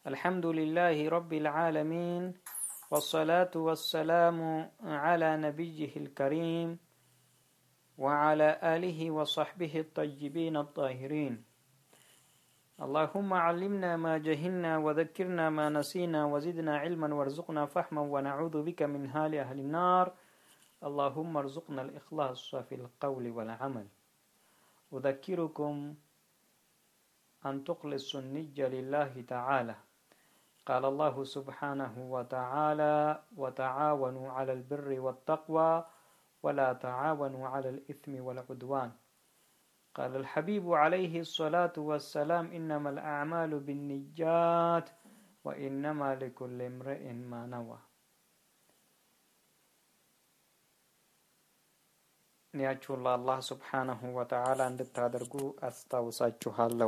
الحمد لله رب العالمين والصلاة والسلام على نبيه الكريم وعلى آله وصحبه الطيبين الطاهرين اللهم علمنا ما جهلنا وذكرنا ما نسينا وزدنا علما وارزقنا فهما ونعوذ بك من هال أهل النار اللهم ارزقنا الإخلاص في القول والعمل أذكركم أن تخلصوا النية لله تعالى قال الله سبحانه وتعالى وتعاونوا على البر والتقوى ولا تعاونوا على الإثم والعدوان قال الحبيب عليه الصلاة والسلام إنما الأعمال بالنجات وإنما لكل امرئ ما نوى ኒያችሁን ለአላህ ስብሓነሁ ወተዓላ እንድታደርጉ አስታውሳችኋለሁ።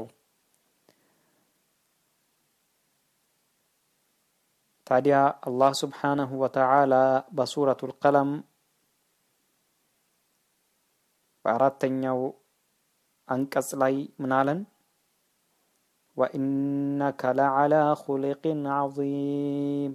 ታዲያ አላህ ስብሓነሁ ወተዓላ በሱረቱል ቀለም በአራተኛው አንቀጽ ላይ ምናለን? ወኢነከ ለዓላ ኹልቅን ዐዚም።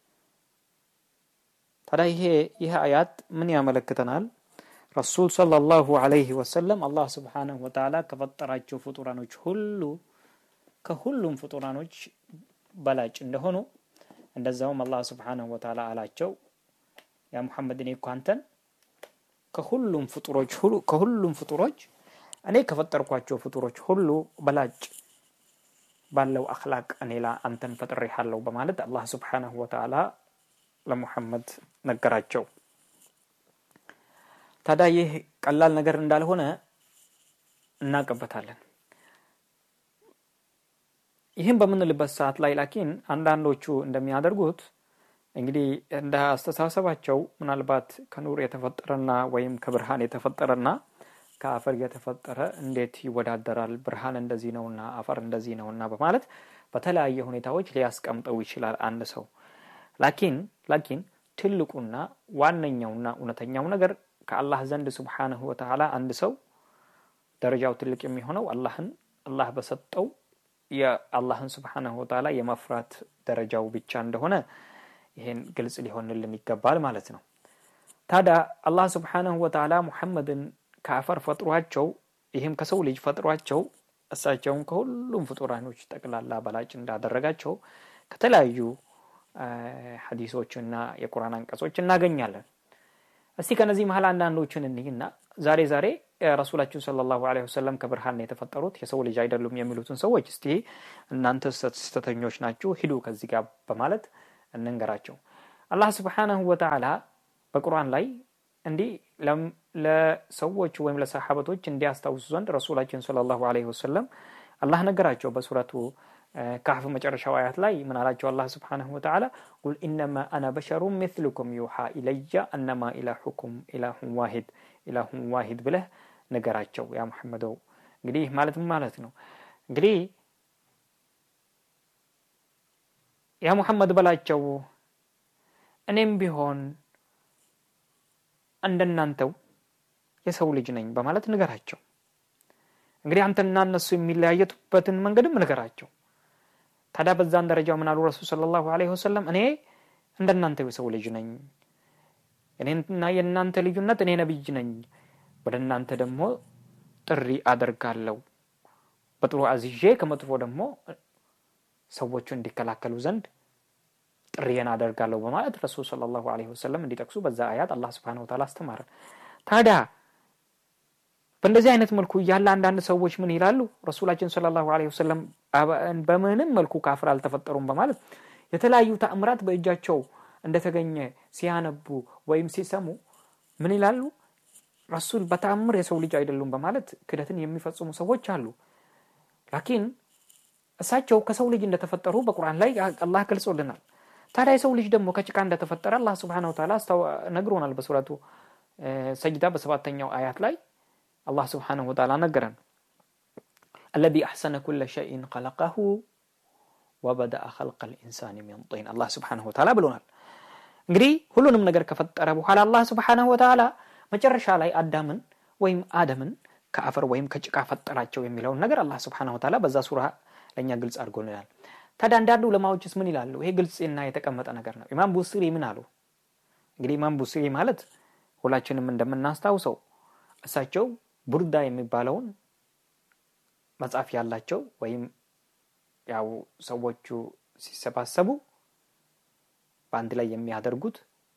ታዲያ ይሄ ይህ አያት ምን ያመለክተናል? ረሱል ሰለላሁ ዐለይሂ ወሰለም አላህ ስብሓነሁ ወተዓላ ከፈጠራቸው ፍጡራኖች ሁሉ ከሁሉም ፍጡራኖች በላጭ እንደሆኑ እንደዛውም አላህ ስብሓነሁ ወተዓላ አላቸው ያ ሙሐመድ እኔ እኮ አንተን ከሁሉም ፍጡሮች ሁሉ ከሁሉም ፍጡሮች እኔ ከፈጠርኳቸው ፍጡሮች ሁሉ በላጭ ባለው አኽላቅ እኔ ላ አንተን ፈጥሬሃለሁ በማለት አላህ ስብሓነሁ ወተዓላ ለሙሐመድ ነገራቸው። ታዲያ ይህ ቀላል ነገር እንዳልሆነ እናውቅበታለን። ይህም በምንልበት ሰዓት ላይ ላኪን አንዳንዶቹ እንደሚያደርጉት እንግዲህ እንደ አስተሳሰባቸው ምናልባት ከኑር የተፈጠረና ወይም ከብርሃን የተፈጠረና ከአፈር የተፈጠረ እንዴት ይወዳደራል? ብርሃን እንደዚህ ነውና አፈር እንደዚህ ነውና በማለት በተለያየ ሁኔታዎች ሊያስቀምጠው ይችላል አንድ ሰው። ላኪን ላኪን ትልቁና ዋነኛውና እውነተኛው ነገር ከአላህ ዘንድ ስብሓንሁ ወተዓላ አንድ ሰው ደረጃው ትልቅ የሚሆነው አላህን አላህ በሰጠው የአላህን ስብሓንሁ ወተዓላ የመፍራት ደረጃው ብቻ እንደሆነ ይሄን ግልጽ ሊሆንልን ይገባል ማለት ነው። ታዲያ አላህ ስብሓንሁ ወተዓላ ሙሐመድን ከአፈር ፈጥሯቸው ይህም ከሰው ልጅ ፈጥሯቸው እሳቸውን ከሁሉም ፍጡራኖች ጠቅላላ በላጭ እንዳደረጋቸው ከተለያዩ ሐዲሶችና የቁርአን አንቀጾች እናገኛለን። እስቲ ከነዚህ መሀል አንዳንዶችን እንይና ዛሬ ዛሬ ረሱላችን ሰለላሁ ዐለይሂ ወሰለም ከብርሃን ነው የተፈጠሩት የሰው ልጅ አይደሉም የሚሉትን ሰዎች እስቲ እናንተ ስህተተኞች ናችሁ ሂዱ ከዚህ ጋር በማለት እንንገራቸው። አላህ ስብሓነሁ ወተዓላ በቁርአን ላይ እንዲህ ለሰዎች ወይም ለሰሓበቶች እንዲያስታውሱ ዘንድ ረሱላችን ሰለላሁ ዐለይሂ ወሰለም አላህ ነገራቸው በሱረቱ ካህፍ መጨረሻው አያት ላይ ምን አላቸው? አላህ ስብሓነሁ ወተዓላ ቁል ኢነማ አና በሸሩ ሚስሉኩም ዩሓ ኢለየ አነማ ኢላሁኩም ኢላሁን ዋሂድ ኢላሁን ዋሂድ ብለህ ነገራቸው ያ ሙሐመደው። እንግዲህ ማለት ምን ማለት ነው? እንግዲህ ያ ሙሐመድ በላቸው እኔም ቢሆን እንደናንተው የሰው ልጅ ነኝ በማለት ንገራቸው። እንግዲህ አንተና እነሱ የሚለያየቱበትን መንገድም ንገራቸው። ታዲያ በዛን ደረጃ ምን አሉ ረሱል ሰለላሁ ዐለይሂ ወሰለም እኔ እንደናንተ የሰው ልጅ ነኝ፣ እኔና የእናንተ ልዩነት እኔ ነብይ ነኝ፣ ወደ እናንተ ደግሞ ጥሪ አደርጋለሁ፣ በጥሩ አዝዤ ከመጥፎ ደግሞ ሰዎቹ እንዲከላከሉ ዘንድ ጥሪዬን አደርጋለሁ በማለት ረሱል ሰለላሁ ዐለይሂ ወሰለም እንዲጠቅሱ በዛ አያት አላህ ሱብሓነሁ ወተዓላ አስተማረን። ታዲያ በእንደዚህ አይነት መልኩ እያለ አንዳንድ ሰዎች ምን ይላሉ? ረሱላችን ሰለላሁ ዐለይሂ ወሰለም በምንም መልኩ ካፍር አልተፈጠሩም በማለት የተለያዩ ተአምራት በእጃቸው እንደተገኘ ሲያነቡ ወይም ሲሰሙ ምን ይላሉ? ረሱል በተአምር የሰው ልጅ አይደሉም በማለት ክደትን የሚፈጽሙ ሰዎች አሉ። ላኪን እሳቸው ከሰው ልጅ እንደተፈጠሩ በቁርአን ላይ አላህ ገልጾልናል። ታዲያ የሰው ልጅ ደግሞ ከጭቃ እንደተፈጠረ አላህ ሱብሓነሁ ወተዓላ ነግሮናል። በሱረቱ ሰጅዳ በሰባተኛው አያት ላይ አላህ ስብሓነሁ ወተዓላ ነገረን። አለዚ አሕሰነ ኩለ ሸይን ኸለቀሁ ወበደአ ኸልቀል ኢንሳኒ ሚን ጢን አላህ ስብሓነሁ ወተዓላ ብሎናል። እንግዲህ ሁሉንም ነገር ከፈጠረ በኋላ አላህ ስብሓነሁ ወተዓላ መጨረሻ ላይ አዳምን ወይም አደምን ከአፈር ወይም ከጭቃ ፈጠራቸው የሚለውን ነገር አላህ ስብሓነሁ ወተዓላ በዛ ሱራ ለእኛ ግልጽ አድርጎልናል። ታዲያ አንዳንድ ዑለማዎችስ ምን ይላሉ? ይሄ ግልጽና የተቀመጠ ነገር ነው። ኢማም ቡስሪ ምን አሉ? እንግዲህ ኢማም ቡስሪ ማለት ሁላችንም እንደምናስታውሰው እሳቸው ቡርዳ የሚባለውን መጽሐፍ ያላቸው ወይም ያው ሰዎቹ ሲሰባሰቡ በአንድ ላይ የሚያደርጉት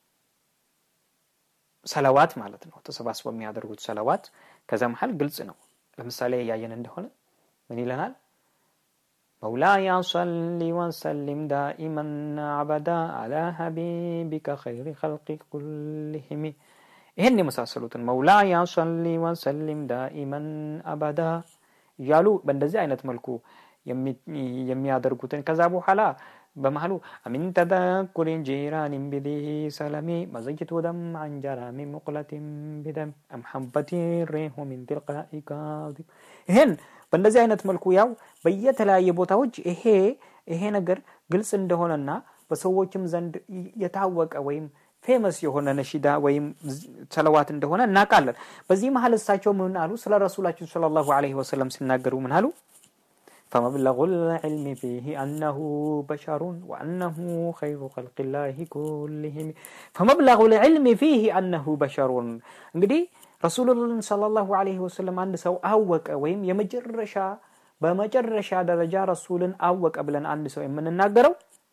ሰለዋት ማለት ነው። ተሰባስበው የሚያደርጉት ሰለዋት ከዛ መሀል ግልጽ ነው። ለምሳሌ ያየን እንደሆነ ምን ይለናል? مولاي صل وسلم دائما أبدا على حبيبك خير خلق كلهم ይህን የመሳሰሉትን መውላያ ሰሊ ወሰሊም ዳኢመን አበዳ እያሉ በእንደዚህ አይነት መልኩ የሚያደርጉትን ከዛ በኋላ በመሀሉ አሚን ተደኩሪን ጂራኒን ቢዲ ሰለሚ መዘይቱ ደም አንጀራሚ ሙቅለቲን ቢደም አምሐበቲ ሬሁ ሚን ትልቃኢ ካዚም ይህን በእንደዚህ አይነት መልኩ ያው በየተለያየ ቦታዎች ይሄ ይሄ ነገር ግልጽ እንደሆነና በሰዎችም ዘንድ የታወቀ ወይም ፌመስ የሆነ ነሺዳ ወይም ሰለዋት እንደሆነ እናውቃለን። በዚህ መሀል እሳቸው ምን አሉ? ስለ ረሱላችን ሰለላሁ ዐለይሂ ወሰለም ሲናገሩ ምን አሉ? فمبلغ العلم فيه أنه بشر وأنه خير خلق الله كلهم فمبلغ العلم فيه أنه بشر እንግዲህ ረሱሉላህ ሰለላሁ ዐለይሂ ወሰለም አንድ ሰው አወቀ ወይም የመጨረሻ በመጨረሻ ደረጃ ረሱልን አወቀ ብለን አንድ ሰው የምንናገረው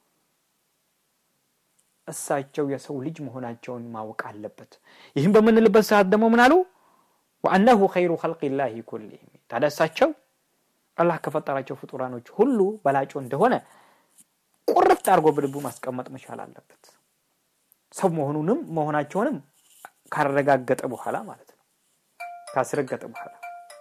እሳቸው የሰው ልጅ መሆናቸውን ማወቅ አለበት። ይህም በምንልበት ሰዓት ደግሞ ምን አሉ? ወአነሁ ኸይሩ ኸልቂላሂ ኩሊሂም ታዲያ እሳቸው አላህ ከፈጠራቸው ፍጡራኖች ሁሉ በላጮ እንደሆነ ቁርጥ አድርጎ በልቡ ማስቀመጥ መቻል አለበት። ሰው መሆኑንም መሆናቸውንም ካረጋገጠ በኋላ ማለት ነው። ካስረገጠ በኋላ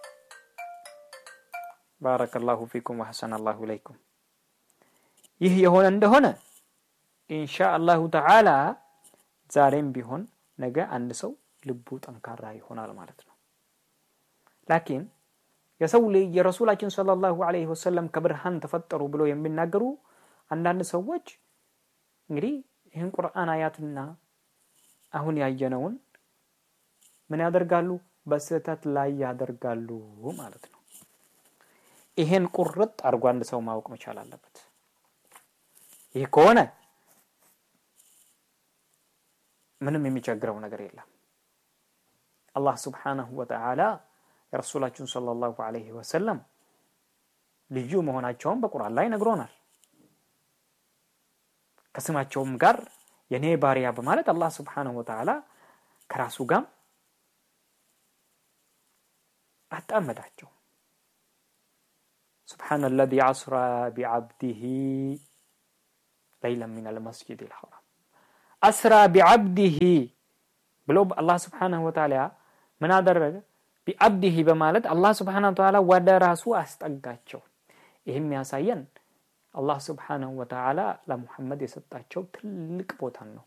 ባረከላሁ ፊኩም ወሐሰነ አላሁ ኢለይኩም። ይህ የሆነ እንደሆነ ኢንሻ አላሁ ተዓላ ዛሬም ቢሆን ነገ አንድ ሰው ልቡ ጠንካራ ይሆናል ማለት ነው። ላኪን የሰው ልጅ የረሱላችን ሰለላሁ ዐለይሂ ወሰለም ከብርሃን ተፈጠሩ ብሎ የሚናገሩ አንዳንድ ሰዎች እንግዲህ ይህን ቁርአን አያትና አሁን ያየነውን ምን ያደርጋሉ? በስህተት ላይ ያደርጋሉ ማለት ነው። ይሄን ቁርጥ አድርጎ አንድ ሰው ማወቅ መቻል አለበት። ይህ ከሆነ ምንም የሚቸግረው ነገር የለም። አላህ ስብሓነሁ ወተዓላ የረሱላችን ሰለላሁ ዐለይሂ ወሰለም ልዩ መሆናቸውን በቁርአን ላይ ነግሮናል። ከስማቸውም ጋር የኔ ባሪያ በማለት አላህ ስብሓነሁ ወተዓላ ከራሱ ጋር አጣመዳቸው። سبحان الذي عصر بعبده ليلا من المسجد الحرام أسرى بعبده ብሎ አላህ ስብሓነሁ ወተዓላ ምን አደረገ? ቢአብዲሂ በማለት አላህ ስብሓነሁ ወተዓላ ወደ ራሱ አስጠጋቸው። ይህም ያሳየን አላህ ስብሓነሁ ወተዓላ ለሙሐመድ የሰጣቸው ትልቅ ቦታን ነው።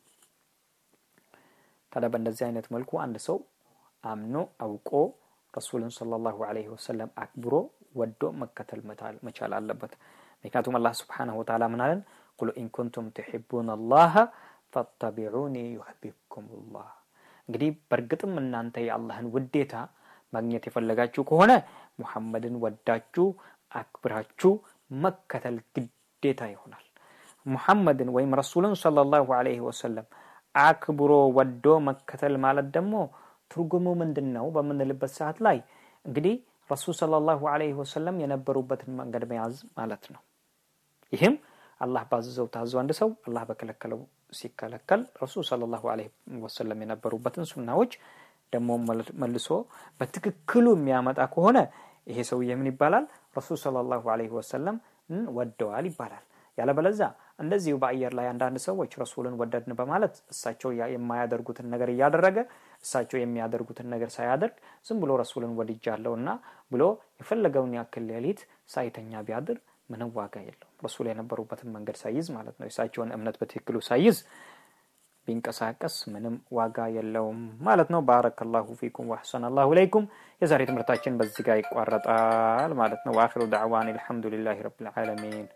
ታዲያ በእንደዚህ አይነት መልኩ አንድ ሰው አምኖ አውቆ ረሱልን ሰለላሁ ዐለይሂ ወሰለም አክብሮ ወዶ መከተል መቻል አለበት። ምክንያቱም አላህ ስብሓነሁ ወተዓላ ምን አለን? ቁል ኢን ኩንቱም ትሒቡነ አላህ ፈተቢዑኒ ዩሕቢብኩም ላህ። እንግዲህ በእርግጥም እናንተ የአላህን ውዴታ ማግኘት የፈለጋችሁ ከሆነ ሙሐመድን ወዳችሁ አክብራችሁ መከተል ግዴታ ይሆናል። ሙሐመድን ወይም ረሱልን ሰለላሁ ዐለይሂ ወሰለም አክብሮ ወዶ መከተል ማለት ደግሞ ትርጉሙ ምንድን ነው በምንልበት ሰዓት ላይ እንግዲህ ረሱል ሰለላሁ ዐለይሂ ወሰለም የነበሩበትን መንገድ መያዝ ማለት ነው። ይህም አላህ ባዘዘው ታዞ አንድ ሰው አላህ በከለከለው ሲከለከል ረሱል ሰለላሁ ዐለይሂ ወሰለም የነበሩበትን ሱናዎች ደግሞ መልሶ በትክክሉ የሚያመጣ ከሆነ ይሄ ሰውዬ ምን ይባላል? ረሱል ሰለላሁ ዐለይሂ ወሰለም ወደዋል ይባላል። ያለበለዛ እንደዚሁ በአየር ላይ አንዳንድ ሰዎች ረሱልን ወደድን በማለት እሳቸው የማያደርጉትን ነገር እያደረገ እሳቸው የሚያደርጉትን ነገር ሳያደርግ ዝም ብሎ ረሱልን ወድጃለሁ እና ብሎ የፈለገውን ያክል ሌሊት ሳይተኛ ቢያድር ምንም ዋጋ የለውም። ረሱል የነበሩበትን መንገድ ሳይዝ ማለት ነው። የእሳቸውን እምነት በትክክሉ ሳይዝ ቢንቀሳቀስ ምንም ዋጋ የለውም ማለት ነው። ባረከላሁ ፊኩም ወአሕሰነ አላሁ ኢለይኩም። የዛሬ ትምህርታችን በዚህ ጋር ይቋረጣል ማለት ነው። ወአኺሩ ዳዕዋን አልሐምዱሊላሂ ረቢል ዓለሚን